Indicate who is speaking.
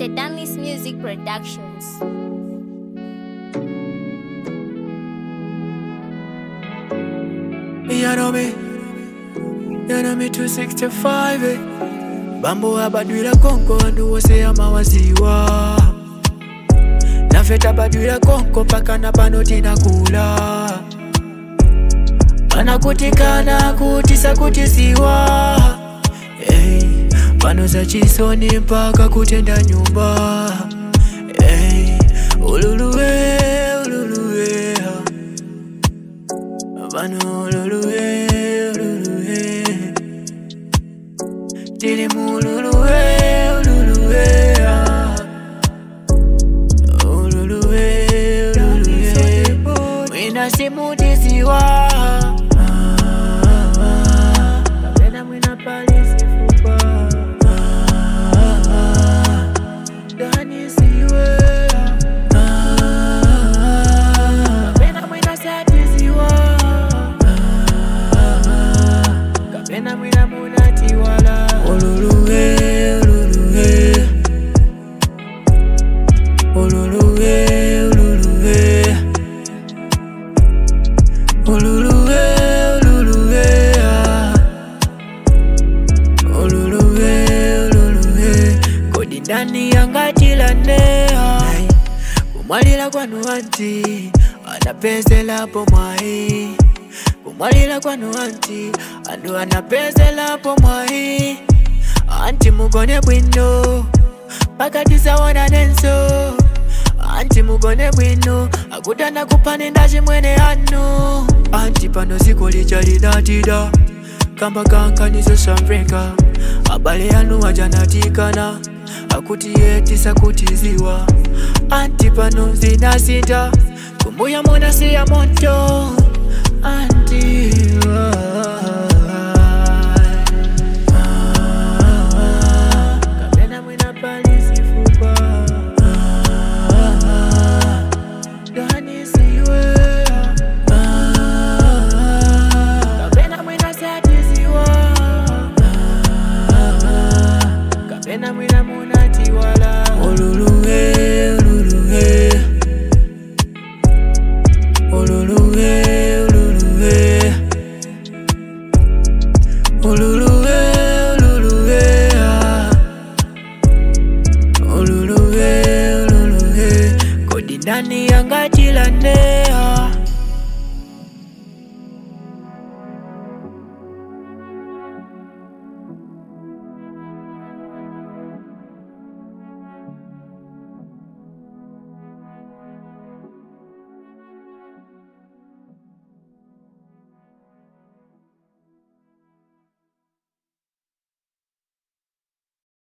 Speaker 1: Sedanlis Music Productions.
Speaker 2: You know me, you know me 265 eh. Bambo abadwira konko wandu wose amawaziwa nafeta badwira konko paka na pano tinakula panakutikana kutisa kutisiwa hey, pano za chisoni mpaka kutenda nyumba hey, ululuwe ululuwe Vano ululuwe ululuwe Tili mululuwe ululuwe ah. Ululuwe ululuwe Mwina simutiziwa Kapena mwina palisi fupa Dani siwe Kapena mwina satiziwa Kapena mwina munatiwala Ululuwe ululuwe Ululuwe ululuwe Ululuwe ululuwe ah. Ululuwe ululuwe Kodi ndani yangatilane kumwalira kwanu anti anapezelapo mwai kumwalira kwanu anti andu anapezelapo mwai anti mugone bwino pakati sawona nenso anti mugone bwino akutanda kupanenda chimwene anu anti pano ziko lichalidatida kamba kankanizo samveka abale anu ajanatikana akuti yetisa kutiziwa anti pano zinasinta kumbuya monasiya moto anti kapena mwina palisi fupa Dani siwe kapena mwina satiziwa kapena mwina munatiwala ululuwe ululuwe ululuwe ululuwe ululuwe